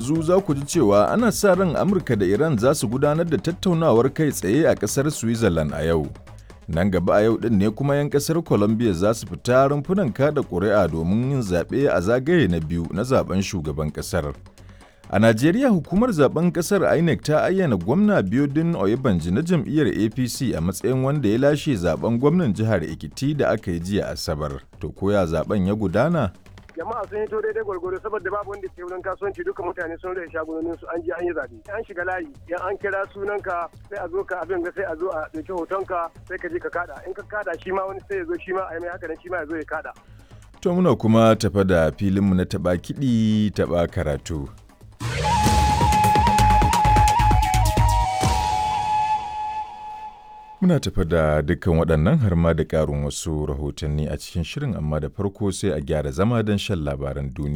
yanzu za ku ji cewa ana sa ran Amurka da Iran za su gudanar da tattaunawar kai tsaye a ƙasar Switzerland a yau. Nan gaba a yau ɗin ne kuma 'yan ƙasar Colombia za su fita rumfunan kada ƙuri'a domin yin zaɓe a zagaye na biyu na zaben shugaban ƙasar. A Najeriya hukumar zaben ƙasar INEC ta ayyana gwamna Biodun Oyebanji na jam'iyyar APC a matsayin wanda ya lashe zaben gwamnan jihar Ekiti da aka yi jiya Asabar. To koya zaben ya gudana? jama'a sun hito daidai gwargwaro saboda babu wanda ke wurin kasuwanci duka mutane sun rage shagunonin su an je an yi zabe an shiga layi yan an kira sunanka sai a zo ka abin ga sai a zo a dauki hotonka sai ka je ka kada in ka kada shi ma wani sai ya zo shi ma a yi mai haka nan shi ma ya zo ya kada To muna kuma tafa da filinmu na taɓa kiɗi taɓa karatu. Muna tafa da dukkan waɗannan har ma da ƙarin wasu rahotanni a cikin shirin amma da farko sai a gyara zama don shan labaran duniya.